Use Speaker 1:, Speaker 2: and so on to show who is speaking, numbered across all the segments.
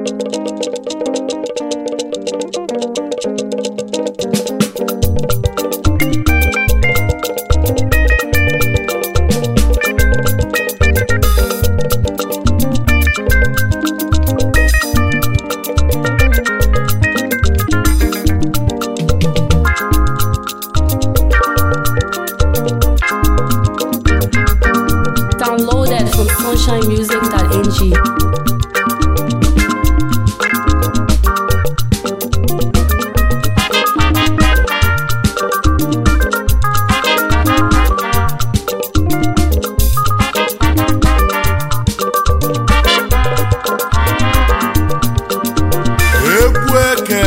Speaker 1: Downloaded from sunshinemusic.ng.
Speaker 2: egwu eke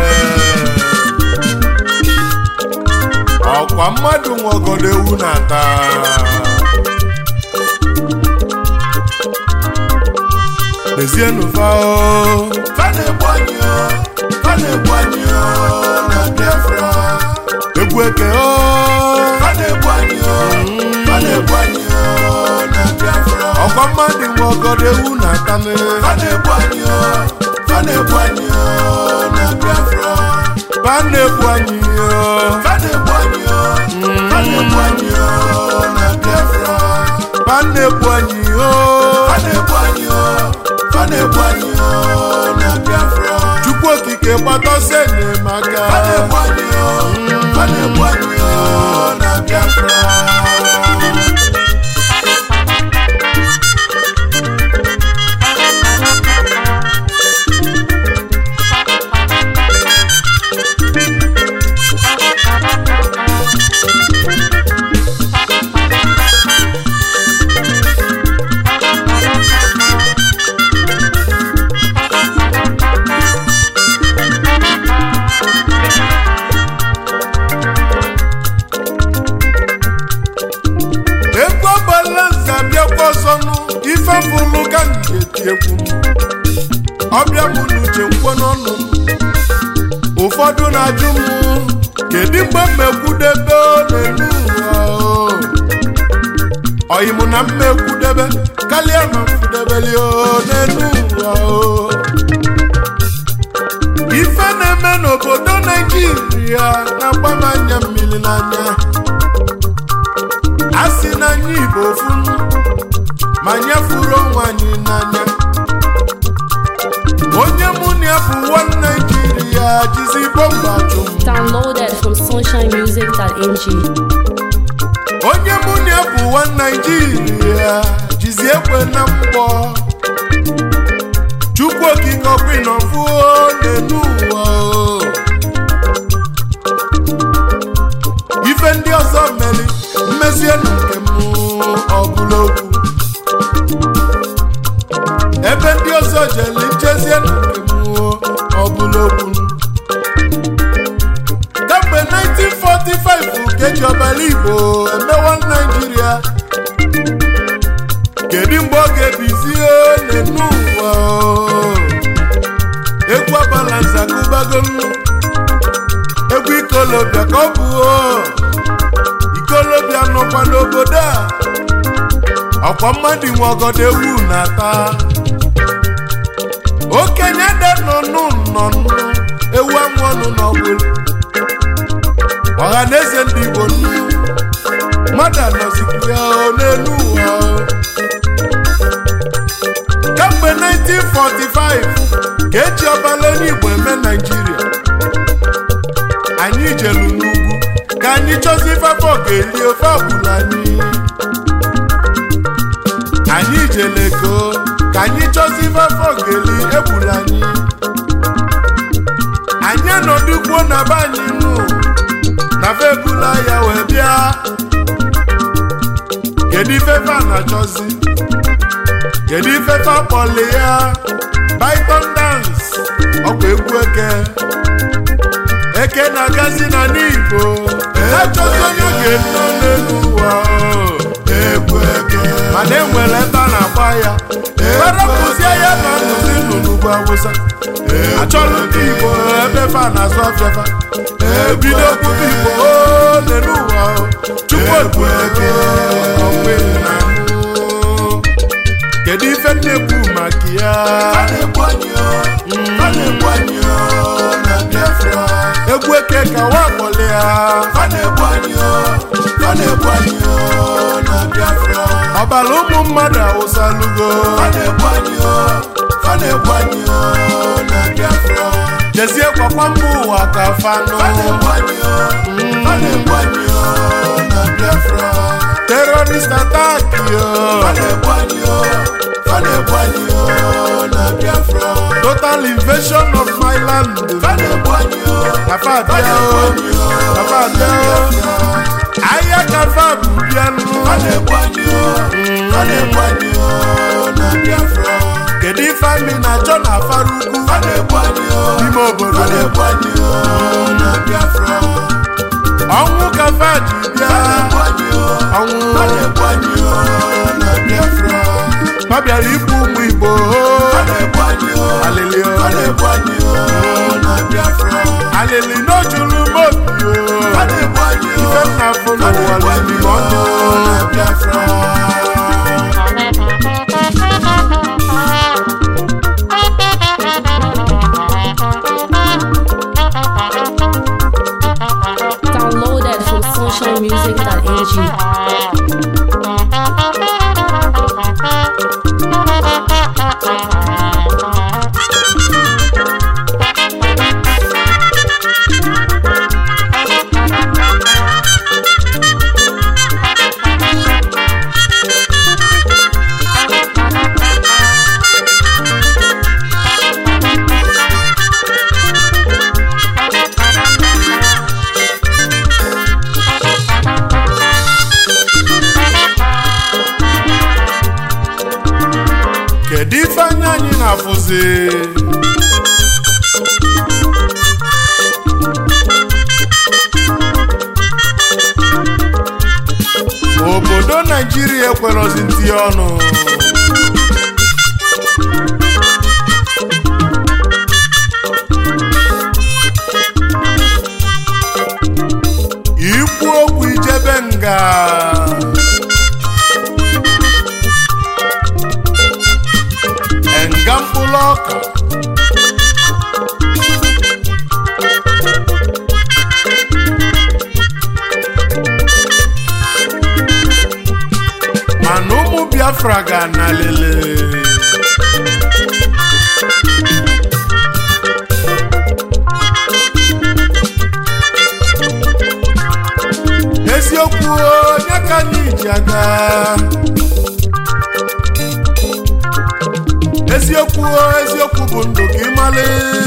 Speaker 2: ọkwa mmadụ nwegodo ewu na-ata mezienụ fao
Speaker 3: Fana-egbu anyị o, fana-egbu anyị o na Biafra.
Speaker 2: egwu eke o
Speaker 3: Fana-egbu anyị o, fana-egbu anyị o na Biafra.
Speaker 2: ọkwa mmadụ nwegodo ewu na-atanụ
Speaker 3: Fana-egbu anyị o, fana-egbu anyị o na Biafra.
Speaker 2: ba na-egbu anyị o
Speaker 3: Fana-egbu anyị o, fana-egbu anyị o na Biafra.
Speaker 2: ba na-egbu anyị o
Speaker 3: Fana-egbu anyị o, fana-egbu anyị o na Biafra.
Speaker 2: chukwu okike gbatọsọ enyemaka
Speaker 3: Fana-egbu anyị o, fana-egbu anyị o na Biafra.
Speaker 2: egwu ọgbala nza bịakwa ọzọnụ ife fụlụ ka m ga-eti egwu m ọbịa m n'uche nkwo n'ọnụ m ụfọdụ na-ajụ m kedu mgbe m ekwudebe n'elu ụwa o? ọyị m na mma ekwudebe karịa ma mfudebeli o n'elu ụwa o ife na-eme n'obodo naijiria na-agba m anya mmiri n'anya a sị na anyị igbo funu ma nyefuru onwe anyị n'anya onye mụ na ya bụ nwa naijiria jizi bọmba chụ m
Speaker 1: Downloaded from sunshinemusic.ng.
Speaker 2: onye mụ na ya bụ nwa naijiria jizi ekwe na mgbọ chukwu okike ọkwinọfuo n'elu ụwa o. ife ndị ọzọ meri mmezie na nke m ọbụla okwu ebe ndị ọzọ jeli njezie na nke m ọbụla okwu kemgbe 1945 ka eji ọbara igbo emewa naijiria kedu mgbe ọ ga-ebizie n'enu ụwa o? egwu abalanza gụbagolu egwu ikolobịa ka ọ bụ o. ikolobịa nọkwa n'obodo a ọkwa mmadụ nwe ọgọdọ ewu na-ata okenye de nọnụ nnọnụ ewu amụ ọnụ n'ọgwụlụ ọha na eze ndị igbo nnu mmadụ anọzikwu ya o n'elu ụwa o. kemgbe 1945 ka eji ọbala onye igbo eme naijiria anyị jelu n'ugwu ka anyị chọzi ifefe ga-eli ofe ọbụla anyị anyị jele ego ka anyị chọzi ifefe ga-eli egbula anyị anyị anọdụkwuo na be anyị nụ na fe ebula ya wee bịa kedu ifefe a na-achọzi kedu ifefe akpọli ya python dance ọkwa egwu eke eke na-agazi na n'igbo echọzi onye oge nọ n'elu ụwa o.
Speaker 3: Egwu eke.
Speaker 2: mana enwere ebe a na-agba ya arapụzie ya na nnụzi nụ n'ugwu awụsa achọrọ ndị igbo ebe fa na-azụ afịafa ebido kwube igbo o n'elu ụwa o. chukwu egwu eke ọkwa na mụ kedu ife m na-ekwu maka ya
Speaker 3: Fana-egbu anyị o, fa na-egbu anyị o na Biafra
Speaker 2: ọbara ụmụ mmadụ awụsalugo
Speaker 3: fa na-egbu anyị o fa na-egbu anyị o na Biafra
Speaker 2: jezie kwakwa mba ụwa ka fanụ
Speaker 3: fa na-egbu anyị o fa na-egbu anyị o na Biafra
Speaker 2: terorist attack yo
Speaker 3: fa na-egbu anyị o fa na-egbu anyị o na Biafra
Speaker 2: total invasion of my land
Speaker 3: fa na-egbu anyị o
Speaker 2: kafa
Speaker 3: fa
Speaker 2: abịa
Speaker 3: na-egbu
Speaker 2: o
Speaker 3: anyị o
Speaker 2: kafa
Speaker 3: na
Speaker 2: abịa o
Speaker 3: Biafra
Speaker 2: ahịa kafa bụ bịanụ
Speaker 3: fa na-egbu anyị o fa na-egbu anyị o na Biafra
Speaker 2: kedu ife anyị na-achọ na afara ugwu
Speaker 3: fa na-egbu anyị o
Speaker 2: n'ime obodo
Speaker 3: fa na-egbu anyị o na Biafra
Speaker 2: ọnwụ kafa ji bịa ọnwụ ma bịara igbu ụmụ igbo alịlị o. alịlị n'ojulu mobi o ife nna afọ n'ụwa lili ọnụ
Speaker 1: Downloaded from sunshinemusic.ng.
Speaker 2: kedu ife anya anyị na-afụzi obodo naijiria ekwerozi ntinye ọnụ ikwu okwu ijebe nga nga mkpụrụ ọka mana ụmụ biafra ga na lele eziokwu onye ka anyị ji aga eziokwu o, eziokwu bụ ndụ ka ịmalị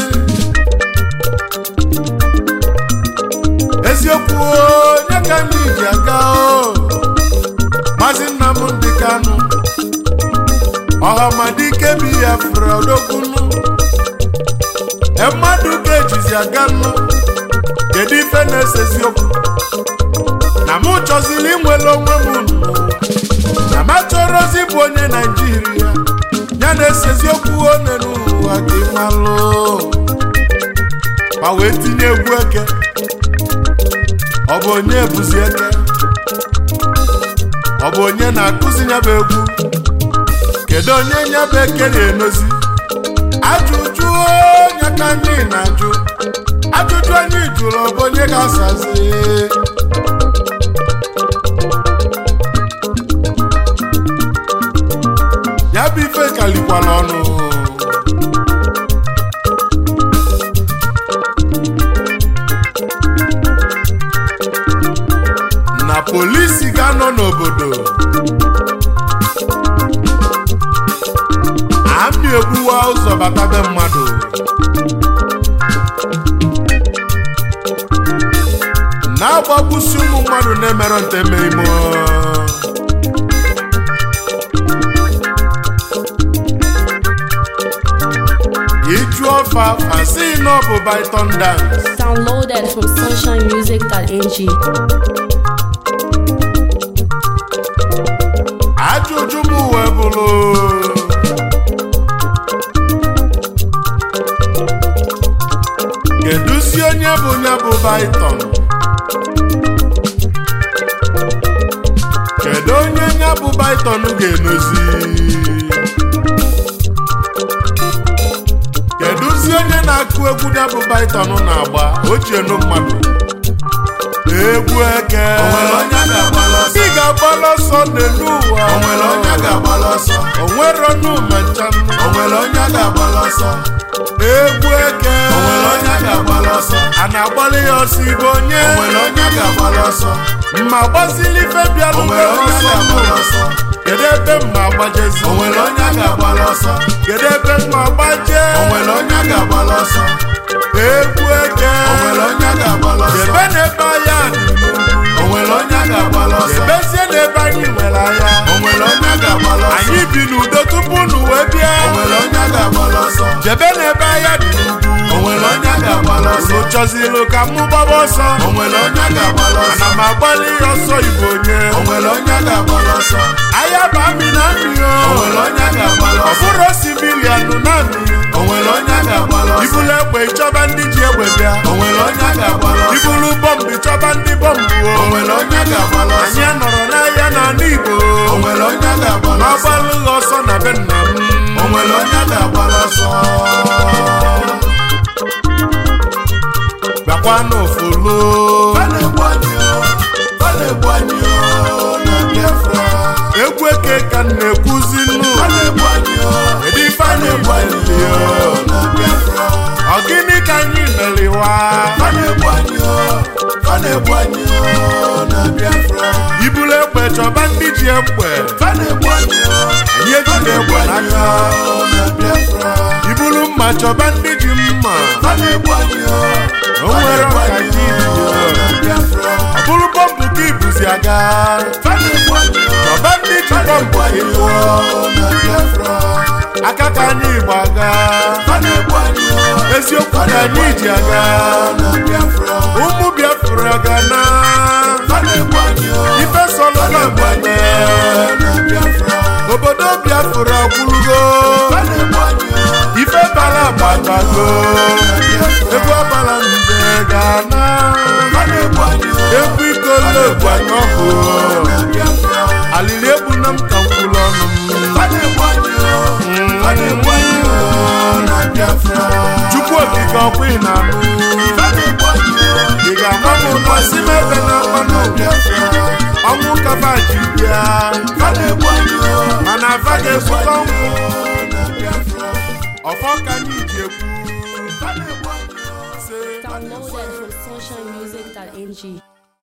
Speaker 2: eziokwu o, onye ka ndị ji aga o maazị Nnamdị Kanụ ọhamadike bụ ya fụrụ odokwunu e mmadụ ga-ejizi aga nnu kedu ife na-ese eziokwu na mụ chọziri inwere onwe m n'ụwa na m achọrọzi bụ onye naijiria ya na-ese eziokwu one n'ụwa gị malụ ma wee tinye egwu eke ọ bụ onye bụzi eke ọ bụ onye na-akụzi nyaba egwu kedu onye nyaba eke na-enozi ajụjụ onye ka anyị na-ajụ ajụjụ anyị jụrụ ọ bụ onye ga-asazi ya bụ ife kalikwala ọnụ na polisi ga-anọ n'obodo amị egbuwa ụzọ bata be mmadụ na-agbagbusi ụmụ mmadụ na-emerọ nteme ime iju ọfa fasi na ọ bụ Python dance
Speaker 1: Downloaded from sunshinemusic.ng.
Speaker 2: ajụjụ m wee bụrụ keduzi onye bụ ya bụ Python kedu onye ya bụ Python ga-enozi keduzi onye na-akụ egwu ya bụ Python na-agba ojienu mmadụ egwu eke
Speaker 3: O nwere onye a ga-agbala ọsọ?
Speaker 2: ị ga-agbala ọsọ n'elu ụwa
Speaker 3: O nwere onye a ga-agbala ọsọ?
Speaker 2: o nwere ọnụ ma ncha
Speaker 3: O nwere onye a ga-agbala ọsọ?
Speaker 2: egwu eke
Speaker 3: O nwere onye a ga-agbala ọsọ?
Speaker 2: a na-agbalị ya ọsọ igbo onye
Speaker 3: O nwere onye a ga-agbala ọsọ?
Speaker 2: mma gbazili ife bịalụ
Speaker 3: O nwere onye a
Speaker 2: ọsọ
Speaker 3: ga-agbala ọsọ?
Speaker 2: kedu ebe mma agbajezi
Speaker 3: O nwere onye a ga-agbala ọsọ?
Speaker 2: kedu ebe mma agbaje
Speaker 3: O nwere onye a ga-agbala ọsọ?
Speaker 2: egwu eke
Speaker 3: O nwere onye a ga-agbala ọsọ?
Speaker 2: ebe na-ebe anya dị n'ugwu
Speaker 3: O nwere onye a ga-agbala ọsọ?
Speaker 2: ebezie n'ebe anyị nwere anya
Speaker 3: O nwere onye a ga-agbala ọsọ?
Speaker 2: anyị bi n'udo tupu unu wee bịa
Speaker 3: O nwere onye a ga-agbala ọsọ?
Speaker 2: jebe n'ebe anya dị n'ugwu
Speaker 3: O nwere onye a ga-agbala ọsọ?
Speaker 2: unu chọzilu ka mụ gbaba ọsọ
Speaker 3: O nwere onye a ga-agbala ọsọ?
Speaker 2: ana m agbalị ya ọsọ igbo onye
Speaker 3: O nwere onye a ga-agbala ọsọ?
Speaker 2: ahịa bụ amị na amị
Speaker 3: O nwere onye a ga-agbala
Speaker 2: ọ
Speaker 3: ọsọ?
Speaker 2: bụrụ sivilian na amị
Speaker 3: O nwere onye a ga-agbala ọsọ?
Speaker 2: ibulu egbe ịchọba ndị ji egbe bịa
Speaker 3: O nwere onye a ga-agbala ọsọ?
Speaker 2: ibulu bọmbụ ịchọba ndị bọmbụ o
Speaker 3: O nwere onye a ga-agbala ọsọ?
Speaker 2: anyị anọrọ n'ahịa n'ala igbo
Speaker 3: O nwere onye a ga-agbala ọsọ?
Speaker 2: agbalụ ha ọsọ na be nna m
Speaker 3: O nwere onye a ga-agbala ọsọ?
Speaker 2: bịakwa n'ofolo
Speaker 3: Ọ na-egbu anyị o, ọ na-egbu anyị o na Biafra.
Speaker 2: egwu eke ka m na-ekwuzi nnu
Speaker 3: Ọ na-egbu anyị o,
Speaker 2: kedu ife
Speaker 3: ọ
Speaker 2: anyị
Speaker 3: na-egbu anyị
Speaker 2: meli
Speaker 3: o na Biafra.
Speaker 2: ọ gịnị ka anyị meliwa
Speaker 3: Ọ na-egbu anyị o, ọ na-egbu anyị o na Biafra.
Speaker 2: ibulu egbe chọba ndị ji egbe
Speaker 3: Ọ na-egbu anyị o,
Speaker 2: anyị
Speaker 3: ọ
Speaker 2: ejide
Speaker 3: na-egbu
Speaker 2: egbe
Speaker 3: anyị
Speaker 2: n'aka
Speaker 3: o na Biafra.
Speaker 2: ibulu mma chọba ndị ji mma
Speaker 3: Ọ na-egbu anyị o,
Speaker 2: O
Speaker 3: ọ
Speaker 2: nwere
Speaker 3: na-egbu
Speaker 2: ọka
Speaker 3: anyị
Speaker 2: ji
Speaker 3: o na Biafra.
Speaker 2: ọ bụrụ bọmbụ ka ibuzi aga
Speaker 3: Ọ na-egbu anyị o,
Speaker 2: chọba ndị ji
Speaker 3: ọ
Speaker 2: bọmbụ
Speaker 3: na-egbu anyị
Speaker 2: ịlụọ
Speaker 3: o na Biafra.
Speaker 2: aka ka anyị igbo aga
Speaker 3: Ọ na-egbu anyị o,
Speaker 2: eziokwu ka anyị ji aga
Speaker 3: na Biafra.
Speaker 2: ụmụ biafra ga na
Speaker 3: Ọ na-egbu anyị o,
Speaker 2: ife sọlọ
Speaker 3: ọ na-egbu anyị
Speaker 2: na-abanye
Speaker 3: o na Biafra.
Speaker 2: obodo biafra gwurugo
Speaker 3: Ọ na-egbu anyị o,
Speaker 2: ife bara agbatago egwu ọbara mbe ga na
Speaker 3: ọ na-egbu anyị o,
Speaker 2: egwu ikolobu anya ọkụ
Speaker 3: na Biafra.
Speaker 2: alili egbu na m ka mkwụrụ ọnụ m
Speaker 3: Ọ na-egbu anyị o, ọ na-egbu anyị o na Biafra.
Speaker 2: chukwu okike ọkwa ị na-anụ
Speaker 3: Ọ na-egbu anyị o,
Speaker 2: ị ga-agba m ụlọ si m ebe na mmanụ
Speaker 3: Biafra.
Speaker 2: ọnwụ kaba ji bịa
Speaker 3: Ọ na-egbu anyị o,
Speaker 2: mana afa ga-esukọ nkwụ
Speaker 3: na Biafra.
Speaker 2: ọfọ ka anyị ji ekwu
Speaker 3: Ọ na-egbu anyị o.
Speaker 2: sị
Speaker 1: Downloaded from sunshinemusic.ng.